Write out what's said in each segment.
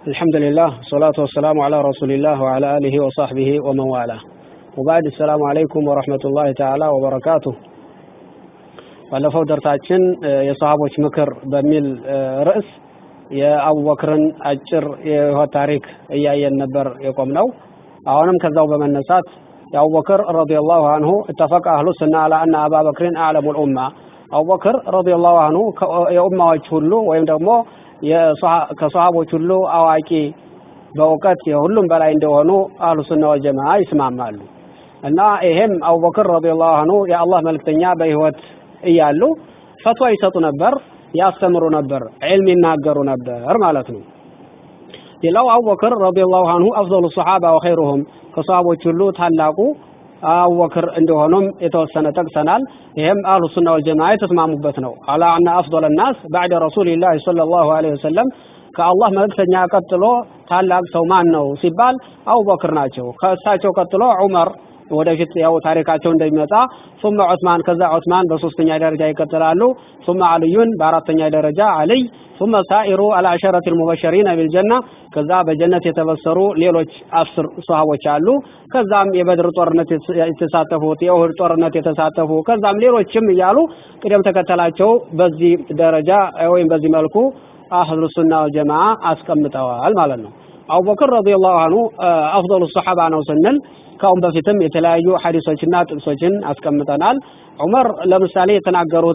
الحمد لله والصلاة والسلام على رسول الله وعلى آله وصحبه ومن والاه وبعد السلام عليكم ورحمة الله تعالى وبركاته ባለፈው ደርሳችን የሰሃቦች ምክር በሚል ርዕስ የአቡበክርን አጭር የህይወት ታሪክ እያየን ነበር የቆምነው። አሁንም ከዛው በመነሳት የአቡበክር ረዲየላሁ አንሁ እተፈቀ አህሉ ሱና አላ አነ አባበክርን አዕለሙል ኡማ አቡበክር ረዲየላሁ አንሁ የኡማዎች ሁሉ ወይም ደግሞ ከሰሃቦች ሁሉ አዋቂ በእውቀት የሁሉም በላይ እንደሆኑ አህሉ ሱና ወልጀማ ይስማማሉ። እና ይሄም አቡበክር ረዲየላሁ አንሁ የአላህ መልክተኛ በህይወት እያሉ ፈትዋ ይሰጡ ነበር፣ ያስተምሩ ነበር፣ ዒልም ይናገሩ ነበር ማለት ነው። ሌላው አቡበክር ረዲየላሁ አንሁ አፍዘሉ ሰሓባ ወኸይሩሁም ከሰሃቦች ሁሉ ታላቁ አቡበክር እንደሆኑም የተወሰነ ጠቅሰናል። ይሄም አህሉ ሱና ወልጀማ የተስማሙበት ነው። አላ አነ አፍضل الناስ بعد رسول الله صلى الله عليه وسلم ከአላህ መልእክተኛ ቀጥሎ ታላቅ ሰው ማን ነው ሲባል አቡበክር ናቸው። ከእሳቸው ቀጥሎ ዑመር ወደፊት ያው ታሪካቸው እንደሚመጣ ثم ዑስማን ከዛ ዑስማን በሶስተኛ ደረጃ ይቀጥላሉ ثم አልዩን በአራተኛ ደረጃ አልይ ثم ሳኢሩ አልአሸረት المبشرين بالجنة ከዛ በጀነት የተበሰሩ ሌሎች አስር ሷሃቦች አሉ ከዛም የበድር ጦርነት የተሳተፉት የኡሁድ ጦርነት የተሳተፉ ከዛም ሌሎችም እያሉ ቅደም ተከተላቸው በዚህ ደረጃ ወይም በዚህ መልኩ አህሉ ሱና ወልጀማ አስቀምጠዋል ማለት ነው አቡበክር ረዲየላሁ አንሁ አፍضل ሰሓባ ነው ስንል ካሁን በፊትም የተለያዩ ሐዲሶችና ጥቅሶችን አስቀምጠናል። ዑመር ለምሳሌ የተናገሩት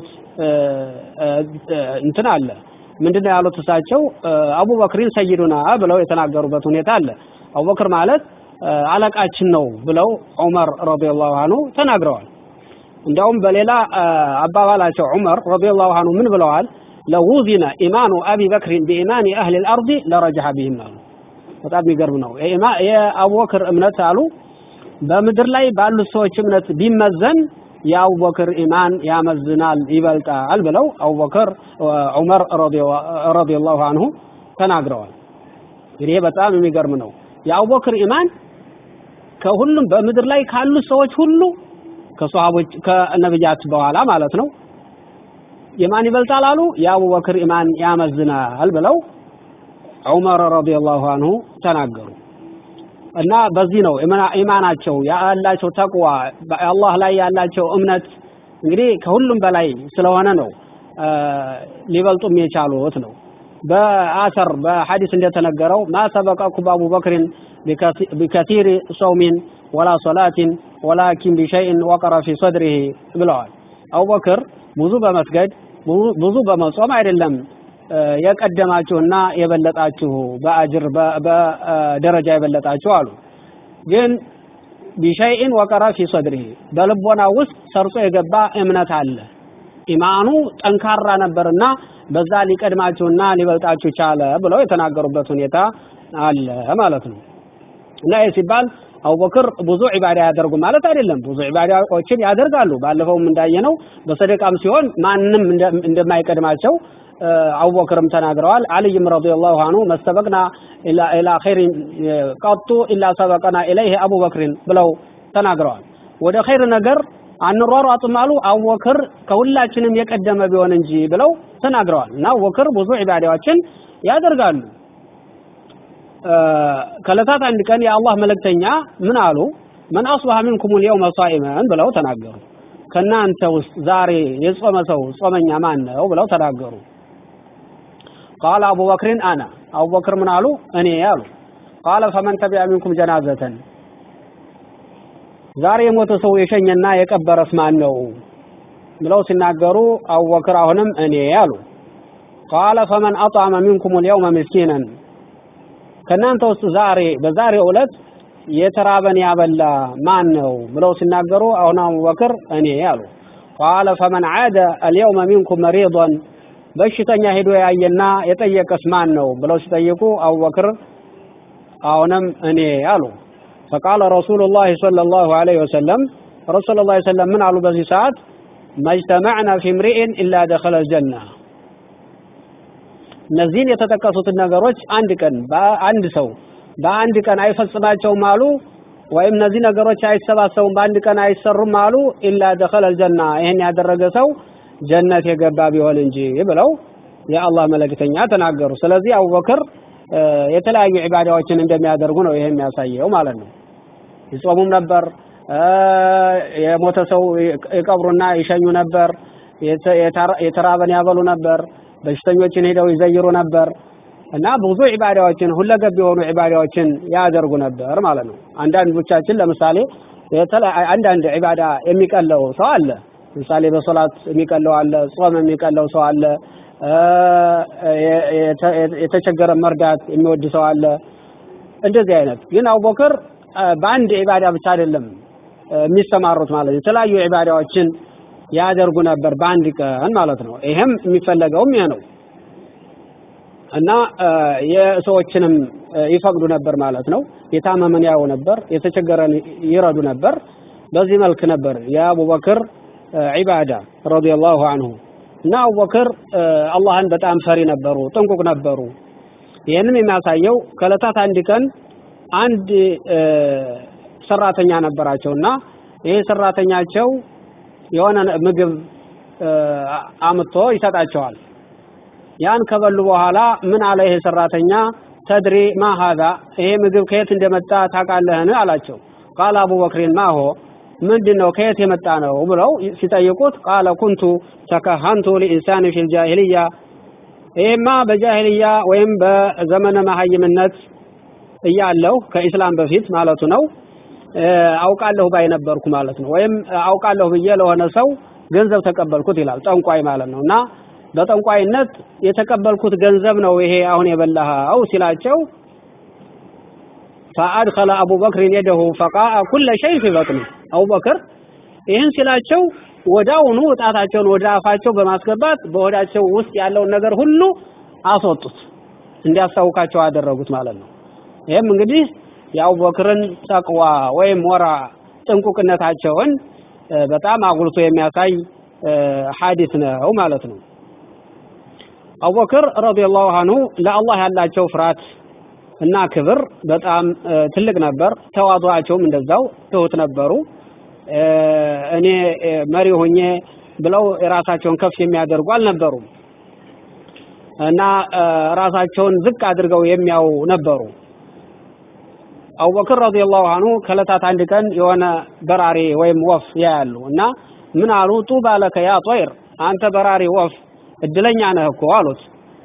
እንትን አለ። ምንድነው ያሉት እሳቸው አቡበክሪን ሰይዱና ብለው የተናገሩበት ሁኔታ አለ። አቡበክር ማለት አለቃችን ነው ብለው ዑመር ረዲየላሁ አንሁ ተናግረዋል። እንዲያውም በሌላ አባባላቸው ዑመር ረዲየላሁ አንሁ ምን ብለዋል? ለውዚነ ኢማኑ አቢ በክሪን ቢኢማኒ አህሊ ልአርዲ ለረጀሐ ቢህም አሉ። በጣም የሚገርም ነው። የአቡበክር እምነት አሉ በምድር ላይ ባሉት ሰዎች እምነት ቢመዘን የአቡበክር ኢማን ያመዝናል ይበልጣል ብለው አቡበክር ዑመር ረዲየላሁ አንሁ ተናግረዋል። እንግዲህ በጣም የሚገርም ነው። የአቡበክር ኢማን ከሁሉም በምድር ላይ ካሉት ሰዎች ሁሉ ከሷሃቦች ከነብያት በኋላ ማለት ነው ኢማን ይበልጣል አሉ። የአቡበክር ኢማን ያመዝናል ብለው ዑመር ረዲየላሁ አንሁ ተናገሩ። እና በዚህ ነው ኢማናቸው ያላቸው ተቅዋ አላህ ላይ ያላቸው እምነት እንግዲህ ከሁሉም በላይ ስለሆነ ነው ሊበልጡም የቻሉት ነው። በአሰር በሐዲስ እንደተነገረው ማ ሰበቀኩም አቡበክርን ቢከቲሪ ሰውሚን ወላ ሶላቲን ወላኪን ቢሸይን ወቀረ ፊ ሰድሪሂ ብለዋል። አቡበክር ብዙ በመስገድ ብዙ በመጾም አይደለም የቀደማችሁና የበለጣችሁ በአጅር በደረጃ የበለጣችሁ አሉ። ግን ቢሸይን ወቀረ ፊ ሰድሪሂ በልቦና ውስጥ ሰርጾ የገባ እምነት አለ። ኢማኑ ጠንካራ ነበርና በዛ ሊቀድማችሁና ሊበልጣችሁ ቻለ ብለው የተናገሩበት ሁኔታ አለ ማለት ነው። እና ይህ ሲባል አቡበክር ብዙ ዒባዳ ያደርጉ ማለት አይደለም። ብዙ ዒባዳዎችን ያደርጋሉ። ባለፈውም እንዳየነው በሰደቃም ሲሆን ማንም እንደማይቀድማቸው አቡበክርም ተናግረዋል። አልይም ረዲየላሁ አንሁ መስተበቅና ኢላ ኸይሪን ቀጡ ኢላ ሰበቀና ኢለይህ አቡበክሪን ብለው ተናግረዋል። ወደ ኸይር ነገር አንሯሯጥም አሉ አቡበክር ከሁላችንም የቀደመ ቢሆን እንጂ ብለው ተናግረዋል። እና አቡበክር ብዙ ዒባዳዎችን ያደርጋሉ። ከዕለታት አንድ ቀን የአላህ መልእክተኛ ምን አሉ? መን አስባሐ ሚንኩም ልየውመ ሷኢመን ብለው ተናገሩ። ከእናንተ ውስጥ ዛሬ የጾመ ሰው ጾመኛ ማን ነው ብለው ተናገሩ። ቃለ አቡበክርን አና አቡበክር ምን አሉ? እኔ አሉ። ቃለ ፈመን ተቢዐ ሚንኩም ጀናዘተን ዛሬ የሞተ ሰው የሸኘና የቀበረስ ማን ነው ብለው ሲናገሩ አቡበክር አሁንም እኔ አሉ። ቃለ ፈመን አጥዐመ ሚንኩም ልየውመ ምስኪነን ከእናንተ ውስጥ ዛሬ በዛሬ ዕለት የተራበን ያበላ ማን ነው ብለው ሲናገሩ አሁን አቡበክር እኔ አሉ። ቃለ ፈመን ዓደ አልየውመ ሚንኩም መሪዶን በሽተኛ ሄዶ ያየና የጠየቀስ ማን ነው ብለው ሲጠይቁ አቡበክር አሁንም እኔ አሉ። ፈቃለ ረሱሉላህ ሰለላሁ ዐለይሂ ወሰለም ረሱል ላ ሰለም ምን አሉ በዚህ ሰዓት መጅተመዕና ፊ ምሪኢን ኢላ ደኸለ ልጀና እነዚህን የተጠቀሱትን ነገሮች አንድ ቀን በአንድ ሰው በአንድ ቀን አይፈጽማቸውም አሉ ወይም እነዚህ ነገሮች አይሰባሰቡም በአንድ ቀን አይሰሩም አሉ ኢላ ደኸለ ልጀና ይህን ያደረገ ሰው ጀነት የገባ ቢሆን እንጂ ብለው የአላህ መልእክተኛ ተናገሩ። ስለዚህ አቡበክር የተለያዩ ዒባዳዎችን እንደሚያደርጉ ነው ይሄ የሚያሳየው ማለት ነው። ይጾሙም ነበር፣ የሞተ ሰው ይቀብሩና ይሸኙ ነበር፣ የተራበን ያበሉ ነበር፣ በሽተኞችን ሄደው ይዘይሩ ነበር እና ብዙ ዒባዳዎችን ሁለገብ የሆኑ ዒባዳዎችን ያደርጉ ነበር ማለት ነው። አንዳንዶቻችን ለምሳሌ አንዳንድ ዒባዳ የሚቀለው ሰው አለ። ለምሳሌ በሶላት የሚቀለው አለ፣ ጾም የሚቀለው ሰው አለ፣ የተቸገረ መርዳት የሚወድ ሰው አለ። እንደዚህ አይነት ግን አቡበክር በአንድ ዒባዳ ብቻ አይደለም የሚሰማሩት ማለት ነው። የተለያዩ ዒባዳዎችን ያደርጉ ነበር በአንድ ቀን ማለት ነው። ይሄም የሚፈለገውም ይሄ ነው እና የሰዎችንም ይፈቅዱ ነበር ማለት ነው። የታመመን ያው ነበር፣ የተቸገረን ይረዱ ነበር። በዚህ መልክ ነበር የአቡበክር ዒባዳ ረዲየላሁ አንሁ እና አቡበክር አላህን በጣም ፈሪ ነበሩ፣ ጥንቁቅ ነበሩ። ይህንም የሚያሳየው ከዕለታት አንድ ቀን አንድ ሰራተኛ ነበራቸው እና ይሄ ሰራተኛቸው የሆነ ምግብ አምጥቶ ይሰጣቸዋል። ያን ከበሉ በኋላ ምን አለ ይሄ ሰራተኛ ተድሪ ማ ሀዛ ይሄ ምግብ ከየት እንደመጣ ታውቃለህን? አላቸው። ቃል አቡበክሪን ማሆ ምንድን ነው ከየት የመጣ ነው ብለው ሲጠይቁት ቃለ ኩንቱ ተከሀንቱ ሊኢንሳን ፊል ጃሂልያ ይሄማ በጃሂልያ ወይም በዘመነ መሀይምነት እያለሁ ከኢስላም በፊት ማለቱ ነው አውቃለሁ ባይ ነበርኩ ማለት ነው። ወይም አውቃለሁ ብዬ ለሆነ ሰው ገንዘብ ተቀበልኩት ይላል ጠንቋይ ማለት ነው እና በጠንቋይነት የተቀበልኩት ገንዘብ ነው ይሄ አሁን የበላኸው ሲላቸው ፈአድኸለ አቡበክርን የደሁ ፈቃአ ኩለ ሸይ ፊ በጥኒ አቡበክር ይህን ሲላቸው ወዳውኑ ጣታቸውን ወደ አፋቸው በማስገባት በሆዳቸው ውስጥ ያለውን ነገር ሁሉ አስወጡት፣ እንዲያስታውቃቸው አደረጉት ማለት ነው። ይህም እንግዲህ የአቡበክርን ተቅዋ ወይም ወራ ጥንቁቅነታቸውን በጣም አጉልቶ የሚያሳይ ሐዲስ ነው ማለት ነው። አቡበክር ረዲየላሁ አንሁ ለአላህ ያላቸው ፍርሃት እና ክብር በጣም ትልቅ ነበር። ተዋضعቸውም እንደዛው ትሁት ነበሩ። እኔ መሪ ሆኜ ብለው ራሳቸውን ከፍ የሚያደርጉ አልነበሩም እና ራሳቸውን ዝቅ አድርገው የሚያው ነበሩ። አቡበክር ረዲየላሁ አንሁ ከዕለታት አንድ ቀን የሆነ በራሪ ወይም ወፍ ያያሉ እና ምን አሉ? ጡባ ለከ ያ ጦይር፣ አንተ በራሪ ወፍ እድለኛ ነህ እኮ አሉት።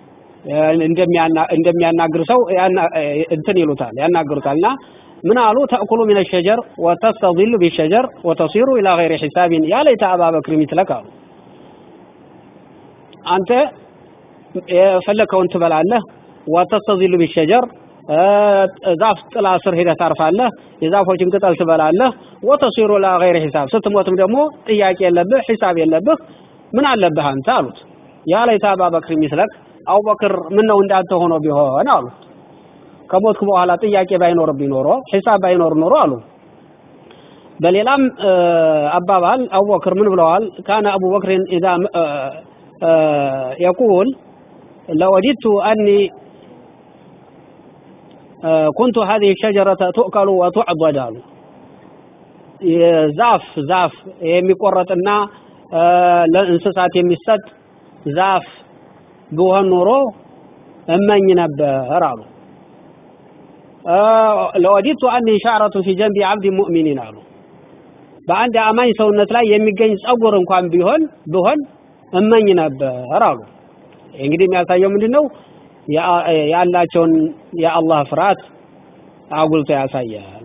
እንደሚያናግር ሰው እንትን ይሉታል ያናግሩታል እና ምን አሉ? ተእኩሉ ሚነ ሸጀር ወተስተዚሉ ቢሸጀር ወተሲሩ ኢላ ገይሪ ሒሳቢን ያ ለይተ አባበክር ሚትለክ አሉ። አንተ የፈለከውን ትበላለህ፣ ወተስተዚሉ ቢሸጀር ዛፍ ጥላ ስር ሄደህ ታርፋለህ፣ የዛፎችን ቅጠል ትበላለህ። ወተሲሩ ኢላ ገይሪ ሒሳብ ስትሞትም ደግሞ ጥያቄ የለብህ ሒሳብ የለብህ ምን አለብህ አንተ አሉት። ያ ለይተ አባበክር ሚትለክ አቡበክር ምን ነው እንዳንተ ሆኖ ቢሆን አሉ። ከሞትኩ በኋላ ጥያቄ ባይኖርብኝ ኖሮ ሒሳብ ባይኖር ኖሮ አሉ። በሌላም አባባል አቡበክር ምን ብለዋል? ካነ አቡበክርን ኢዛ የቁል ለወዲቱ አኒ ኩንቱ ሀዚህ ሸጀረተ ቱእከሉ ወቱዕበድ አሉ። ዛፍ ዛፍ የሚቆረጥና ለእንስሳት የሚሰጥ ዛፍ ብሆን ኖሮ እመኝ ነበር አሉ። ለወዲቱ አኒ ሻዕረቱ ፊ ጀንቢ አብዲ ሙእሚኒን አሉ። በአንድ አማኝ ሰውነት ላይ የሚገኝ ጸጉር እንኳን ቢሆን ብሆን እመኝ ነበር አሉ። እንግዲህ የሚያሳየው ምንድን ነው? ያላቸውን የአላህ ፍርሃት አጉልቶ ያሳያል።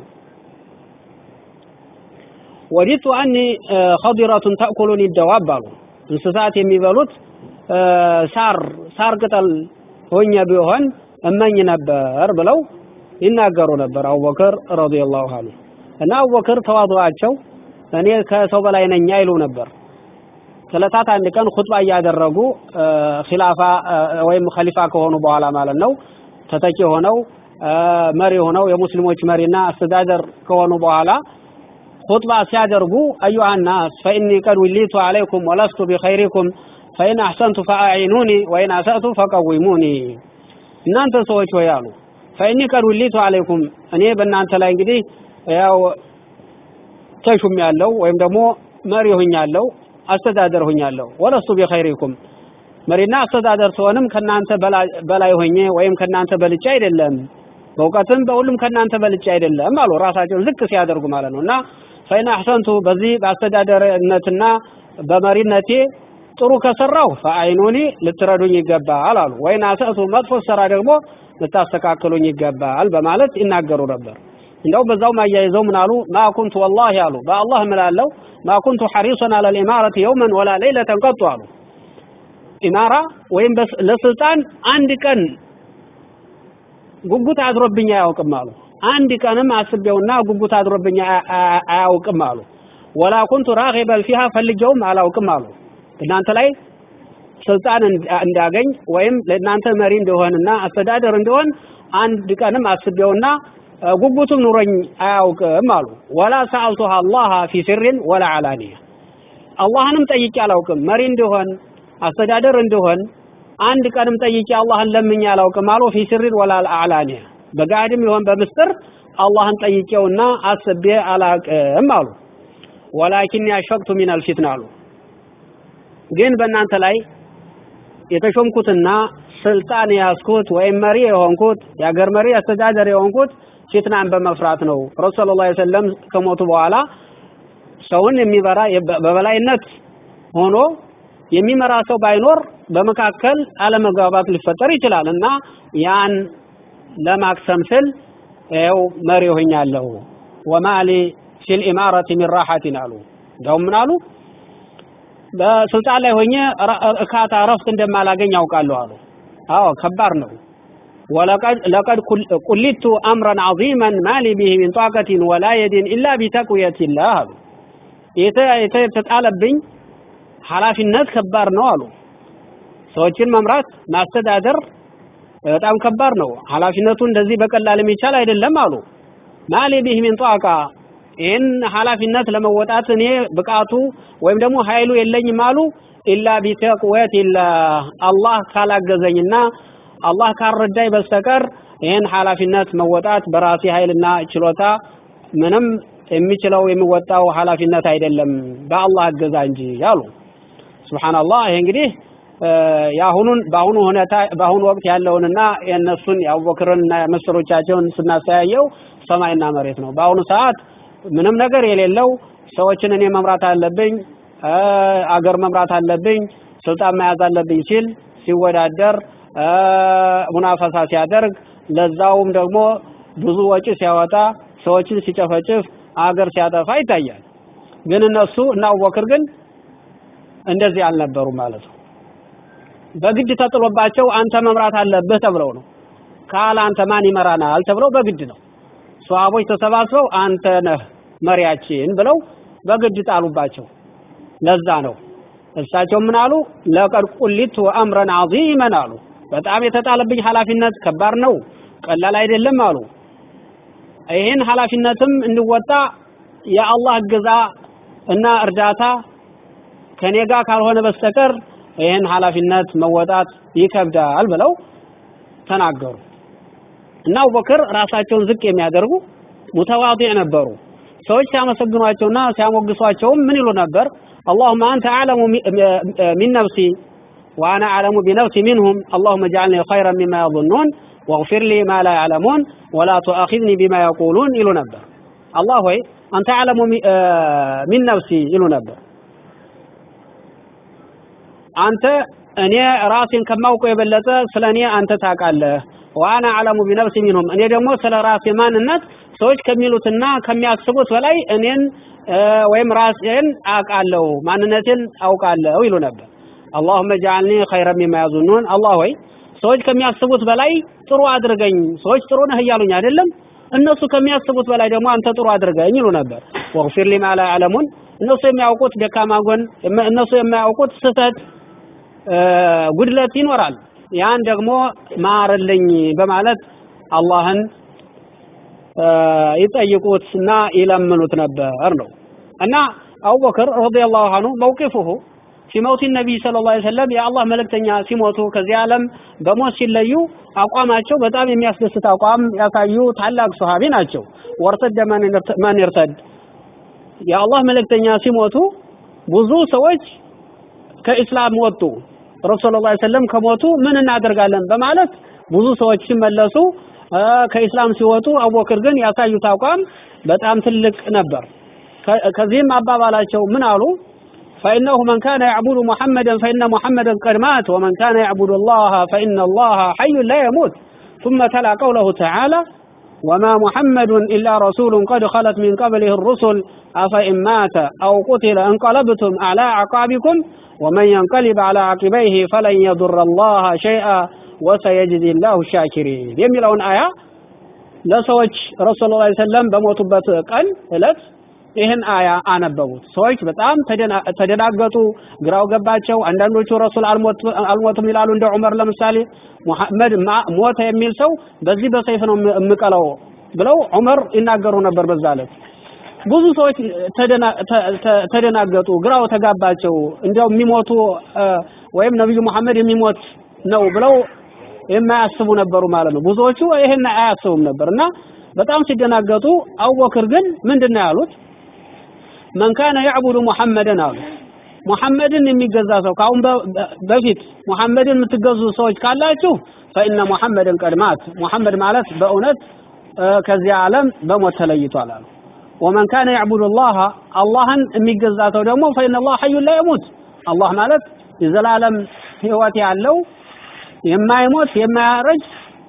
ወዲቱ አኒ ኸዲረቱን ተእኩሉኒ ደዋብ አሉ። እንስሳት የሚበሉት ሳር ሳር ቅጠል ሆኜ ቢሆን እመኝ ነበር ብለው ይናገሩ ነበር አቡበክር ረዲየላሁ ዐንሁ። እና አቡበክር ተዋضعቸው እኔ ከሰው በላይ ነኝ አይሉ ነበር። ከዕለታት አንድ ቀን ኹጥባ እያደረጉ ኺላፋ ወይም ኸሊፋ ከሆኑ በኋላ ማለት ነው ተተኪ ሆነው መሪ ሆነው የሙስሊሞች መሪና አስተዳደር ከሆኑ በኋላ ኹጥባ ሲያደርጉ አዩሃ ናስ ፈኢኒ ቀድ ውሊቱ ዐለይኩም ወለስቱ ቢኸይሪኩም ፈኢን አሕሰንቱ ፈአዒኑኒ ወኢን አሰእቱ ፈቀዊሙኒ እናንተ ሰዎች ሆይ አሉ ፈኢኒ ቀድ ውሊቱ ዐለይኩም እኔ በእናንተ ላይ እንግዲህ ያው ተሹም ያለው ወይም ደግሞ መሪ ሁኛለሁ አስተዳደር ሁኛለሁ ወለስቱ ቢኸይሪኩም መሪና አስተዳደር ስሆንም ከናንተ በላይ ሆኜ ወይም ከናንተ በልጬ አይደለም በእውቀትም በሁሉም ከናንተ በልጬ አይደለም አሉ ራሳቸውን ዝቅ ሲያደርጉ ማለት ነው እና ፈኢን አሕሰንቱ በዚህ በአስተዳደርነትና በመሪነቴ ጥሩ ከሰራው ፈአይኑኒ ልትረዱኝ ይገባል አሉ ወይን አሰእቱ መጥፎ ሰራ ደግሞ ልታስተካክሉኝ ይገባል በማለት ይናገሩ ነበር እንደው በዛው ማያይዘው ምን አሉ ማ ኩንቱ ወላሂ አሉ በአላህ እምላለሁ ማ ኩንቱ ሐሪሰን አለ ልኢማረት የውመን ወላ ሌይለተን ቀጡ አሉ ኢማራ ወይም ለስልጣን አንድ ቀን ጉጉት አድሮብኝ አያውቅም አሉ አንድ ቀንም አስቤውና ጉጉት አድሮብኝ አያውቅም አሉ ወላ ኩንቱ ራጊበን ፊሃ ፈልጌውም አላውቅም አሉ እናንተ ላይ ስልጣን እንዳገኝ ወይም ለእናንተ መሪ እንደሆንና አስተዳደር እንደሆን አንድ ቀንም አስቤውና ጉጉቱም ኑሮኝ አያውቅም አሉ ወላ ሰአልቱሃ አላህ ፊ ሲሪን ወላ አላኒያ አላህንም ጠይቄ አላውቅም መሪ እንደሆን አስተዳደር እንደሆን አንድ ቀንም ጠይቄ አላህን ለምኜ አላውቅም አሉ ፊ ሲሪን ወላ አላኒያ በጋድም ይሆን በምስጥር አላህን ጠይቄውና አስቤ አላውቅም አሉ ወላኪን ያሸቅቱ ሚነል ፊትና አሉ ግን በእናንተ ላይ የተሾምኩትና ስልጣን የያዝኩት ወይም መሪ የሆንኩት የሀገር መሪ አስተዳደር የሆንኩት ፊትናን በመፍራት ነው ረሱል ሰለላሁ ዐለይሂ ወሰለም ከሞቱ በኋላ ሰውን የሚመራ በበላይነት ሆኖ የሚመራ ሰው ባይኖር በመካከል አለመግባባት ሊፈጠር ይችላል እና ያን ለማክሰም ስል ይኸው መሪ ሆኛለሁ ወማሊ ፊል ኢማረቲ ሚን ራሐቲን አሉ እንደውም ምን አሉ በስልጣን ላይ ሆኜ እርካታ እረፍት እንደማላገኝ ያውቃለሁ አሉ አዎ ከባድ ነው ወለቀድ ለቀድ ቁሊቱ አምረን ዐዚመን ማሊ ቢሂ ሚን ጧቀቲን ወላ የዲን ኢላ ቢተቅውየቲላህ አሉ የተጣለብኝ ኃላፊነት ከባድ ነው አሉ ሰዎችን መምራት ማስተዳደር በጣም ከባድ ነው ኃላፊነቱ እንደዚህ በቀላል የሚቻል አይደለም አሉ ማሊ ቢሂ ሚን ጧቃ ይህን ኃላፊነት ለመወጣት እኔ ብቃቱ ወይም ደግሞ ኃይሉ የለኝም አሉ ኢላ ቢተቅወቲላህ አላህ ካላገዘኝና አላህ ካልረዳኝ በስተቀር ይህን ኃላፊነት መወጣት በራሴ ኃይልና ችሎታ ምንም የሚችለው የሚወጣው ኃላፊነት አይደለም በአላህ እገዛ እንጂ ያሉ ሱብሃንአላህ ይሄ እንግዲህ የአሁኑን በአሁኑ ሁኔታ በአሁኑ ወቅት ያለውንና የእነሱን የአቡበክርንና መሰሎቻቸውን ስናስተያየው ሰማይና መሬት ነው በአሁኑ ሰዓት ምንም ነገር የሌለው ሰዎችን እኔ መምራት አለብኝ አገር መምራት አለብኝ ስልጣን መያዝ አለብኝ ሲል ሲወዳደር ሙናፈሳ ሲያደርግ ለዛውም ደግሞ ብዙ ወጪ ሲያወጣ ሰዎችን ሲጨፈጭፍ አገር ሲያጠፋ ይታያል ግን እነሱ እና አቡበክር ግን እንደዚህ አልነበሩ ማለት ነው በግድ ተጥሎባቸው አንተ መምራት አለብህ ተብለው ነው ካል አንተ ማን ይመራናል ተብለው በግድ ነው ሷሃቦች ተሰባስበው አንተ ነህ መሪያችን ብለው በግድ ጣሉባቸው ለዛ ነው እሳቸው ምን አሉ ለቀድ ቁሊቱ አምረን ዐዚመን አሉ በጣም የተጣለብኝ ኃላፊነት ከባድ ነው ቀላል አይደለም አሉ ይህን ኃላፊነትም እንድወጣ የአላህ እገዛ እና እርዳታ ከኔ ጋር ካልሆነ በስተቀር ይህን ኃላፊነት መወጣት ይከብዳል ብለው ተናገሩ እና አቡበክር ራሳቸውን ዝቅ የሚያደርጉ ሙተዋዲዕ ነበሩ ሰዎች ሲያመሰግኗቸውና ሲያሞግሷቸውም ምን ይሉ ነበር اللهم أنت أعلم من نفسي وأنا أعلم بنفسي منهم اللهم اجعلني خيرا مما يظنون واغفر لي ما لا يعلمون ولا تؤاخذني بما يقولون إلو نبر الله هو أنت أعلم من نفسي إلو نبر أنت እኔ ራሴን ከማውቀው የበለጠ ስለ እኔ አንተ ታውቃለህ ዋና አለሙ ቢነፍሲ ሚንሁም እኔ ደግሞ ስለ ራሴ ማንነት ሰዎች ከሚሉትና ከሚያስቡት በላይ እኔን ወይም ራሴን አውቃለሁ ማንነቴን አውቃለሁ ይሉ ነበር አላሁመ ጃልኒ ኸይረ ሚማ ያዙኑን አላህ ወይ ሰዎች ከሚያስቡት በላይ ጥሩ አድርገኝ ሰዎች ጥሩ ነህ እያሉኝ አይደለም እነሱ ከሚያስቡት በላይ ደግሞ አንተ ጥሩ አድርገኝ ይሉ ነበር ወግፊር ሊማ ላ ያዕለሙን እነሱ የሚያውቁት ደካማ ጎን እነሱ የማያውቁት ስህተት ጉድለት ይኖራል ያን ደግሞ ማርልኝ በማለት አላህን ይጠይቁትና ይለምኑት ነበር ነው እና አቡበክር ረዲየላሁ ዐንሁ መውቂፉሁ ፊ መውቲ ነቢይ ሰለላሁ ዐለይሂ ወሰለም የአላህ መልእክተኛ ሲሞቱ ከዚህ ዓለም በሞት ሲለዩ አቋማቸው በጣም የሚያስደስት አቋም ያሳዩ ታላቅ ሱሐቢ ናቸው ወርተደ መን ይርተድ የአላህ መልእክተኛ ሲሞቱ ብዙ ሰዎች ከኢስላም ወጡ ረሱል ላ ሰለም ከሞቱ ምን እናደርጋለን በማለት ብዙ ሰዎች ሲመለሱ ከኢስላም ሲወጡ አቡበክር ግን ያሳዩት አቋም በጣም ትልቅ ነበር። ከዚህም አባባላቸው ምን አሉ? فإنه من كان يعبد محمدا فإن محمدا قد مات ومن كان يعبد الله فإن الله حي لا يموت ثم تلا قوله تعالى وما محمد إلا رسول قد خلت من قبله الرسل أفإن مات أو قتل انقلبتم على أعقابكم ومن ينقلب على عقبيه فلن يضر الله شيئا وسيجزي الله الشاكرين የሚለውን አያ ለሰዎች ረሱል ላ ሰለም በሞቱበት ቀን እለት ይህን አያ አነበቡት። ሰዎች በጣም ተደናገጡ፣ ግራው ገባቸው። አንዳንዶቹ ረሱል አልሞቱም ይላሉ። እንደ ዑመር ለምሳሌ ሙሐመድ ሞተ የሚል ሰው በዚህ በሰይፍ ነው የምቀለው ብለው ዑመር ይናገሩ ነበር በዛ ዕለት። ብዙ ሰዎች ተደናገጡ፣ ግራው ተጋባቸው። እንዲያው የሚሞቱ ወይም ነብዩ መሐመድ የሚሞት ነው ብለው የማያስቡ ነበሩ ማለት ነው። ብዙዎቹ ይሄን አያስቡም ነበር እና በጣም ሲደናገጡ፣ አቡበክር ግን ምንድነው ያሉት? መን ካነ ያዕቡዱ ሙሐመድን አሉ። ሙሐመድን የሚገዛ ሰው ከአሁን በፊት ሙሐመድን የምትገዙ ሰዎች ካላችሁ ፈኢነ ሙሐመድን ቀድ ማት፣ ሙሐመድ ማለት በእውነት ከዚህ ዓለም በሞት ተለይቷል አሉ። ወመን ካነ ያዕቡዱ ላህ አላህን የሚገዛ ሰው ደግሞ ፈኢነ ላህ ሐዩን ላ የሙት፣ አላህ ማለት የዘላለም ህይወት ያለው የማይሞት የማያረጅ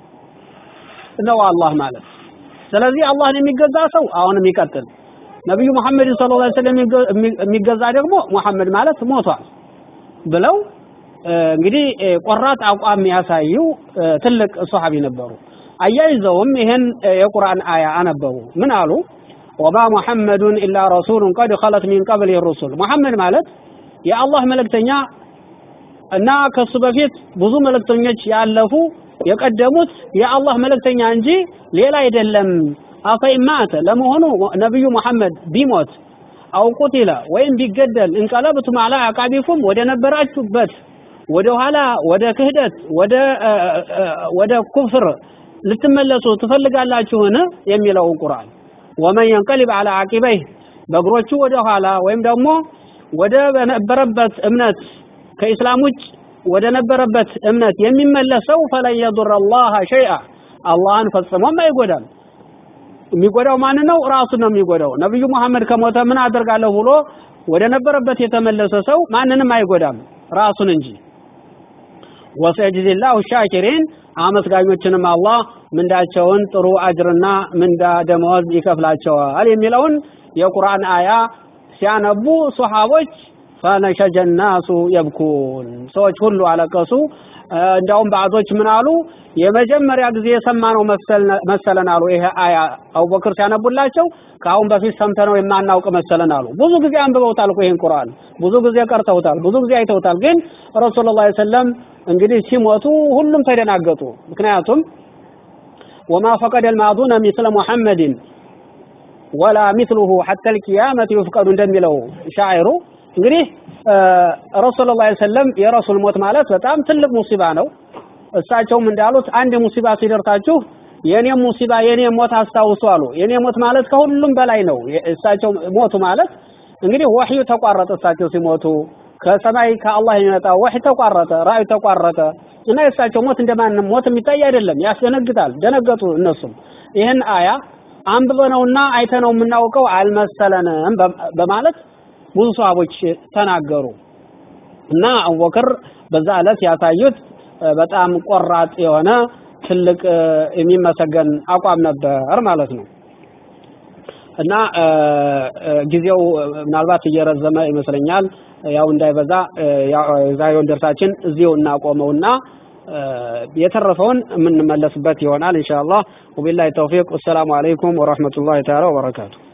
ነው አላህ ማለት። ስለዚህ አላህን የሚገዛ ሰው አሁንም ይቀጥል። ነብዩ መሐመድ ሰለላሁ ዐለይሂ ወሰለም የሚገዛ ደግሞ ሙሐመድ ማለት ሞቷል ብለው እንግዲህ ቆራጥ አቋም ያሳዩ ትልቅ ሷሐቢ ነበሩ። አያይዘውም ይህን የቁርአን አያ አነበቡ። ምን አሉ? ወማ ሙሐመዱን ኢላ ረሱሉን ቀድ ኸለት ሚን ቀብል ሩሱል ሙሐመድ ማለት የአላህ መልእክተኛ እና ከሱ በፊት ብዙ መልእክተኞች ያለፉ የቀደሙት የአላህ መልእክተኛ እንጂ ሌላ አይደለም። አፈኢን ማተ ለመሆኑ ነብዩ መሐመድ ቢሞት አው ቁቲለ ወይም ቢገደል እንቀለብቱም አላ አቃቢኩም ወደ ነበራችሁበት ወደ ኋላ ወደ ክህደት ወደ ወደ ኩፍር ልትመለሱ ትፈልጋላችሁን የሚለውን ቁርአን ወመን የንቀሊብ አላ አቂበይህ በእግሮቹ ወደ ኋላ ወይም ደግሞ ወደ በነበረበት እምነት ከኢስላም ውጭ ወደ ነበረበት እምነት የሚመለሰው ፈለን የዱር አላህ ሸይአ አላህን ፈጽሞም አይጎዳም። የሚጎዳው ማን ነው? ራሱ ነው የሚጎዳው። ነብዩ መሐመድ ከሞተ ምን አደርጋለሁ ብሎ ወደ ነበረበት የተመለሰ ሰው ማንንም አይጎዳም ራሱን እንጂ። ወሰየጅዚላሁ ሻኪሪን አመስጋኞችንም አላህ ምንዳቸውን ጥሩ አጅርና ምንዳ ደመወዝ ይከፍላቸዋል የሚለውን የቁርአን አያ ሲያነቡ ሱሐቦች ፈነሸጀ ናሱ የብኩን ሰዎች ሁሉ አለቀሱ። እንዲያውም ባዕዞች ምን አሉ? የመጀመሪያ ጊዜ የሰማነው መሰለን አሉ። ይሄ አያ አቡበክር ሲያነቡላቸው ከአሁን በፊት ሰምተነው የማናውቅ መሰለን አሉ። ብዙ ጊዜ አንብበውታል እኮ ይህን ቁርአን ብዙ ጊዜ ቀርተውታል፣ ብዙ ጊዜ አይተውታል። ግን ረሱሉላህ ሰለም እንግዲህ ሲሞቱ ሁሉም ተደናገጡ። ምክንያቱም ወማ ፈቀደ ልማዱነ ሚስለ ሙሐመድን ወላ ሚስሉሁ ሐተ ልቅያመት ይፍቀዱ እንደሚለው ሻዒሩ እንግዲህ ረሱል ላ ሰለም የረሱል ሞት ማለት በጣም ትልቅ ሙሲባ ነው። እሳቸውም እንዳሉት አንድ ሙሲባ ሲደርሳችሁ የኔም ሙሲባ የኔም ሞት አስታውሱ አሉ። የኔ ሞት ማለት ከሁሉም በላይ ነው። እሳቸው ሞቱ ማለት እንግዲህ ወህዩ ተቋረጠ። እሳቸው ሲሞቱ ከሰማይ ከአላህ የሚመጣው ወህይ ተቋረጠ፣ ራእዩ ተቋረጠ እና የእሳቸው ሞት እንደማንም ሞት የሚታይ አይደለም፣ ያስደነግጣል። ደነገጡ እነሱም ይህን አያ አንብበነውና አይተነው የምናውቀው አልመሰለንም በማለት ብዙ ሰሃቦች ተናገሩ እና አቡበክር በዛ ዕለት ያሳዩት በጣም ቆራጥ የሆነ ትልቅ የሚመሰገን አቋም ነበር ማለት ነው። እና ጊዜው ምናልባት እየረዘመ ይመስለኛል። ያው እንዳይበዛ የዛሬውን ደርሳችን እዚሁ እናቆመውና የተረፈውን የምንመለስበት ይሆናል ኢንሻአላህ። ወቢላሂ ተውፊቅ። ወሰላሙ አለይኩም ወራህመቱላሂ ተዓላ ወበረካቱ።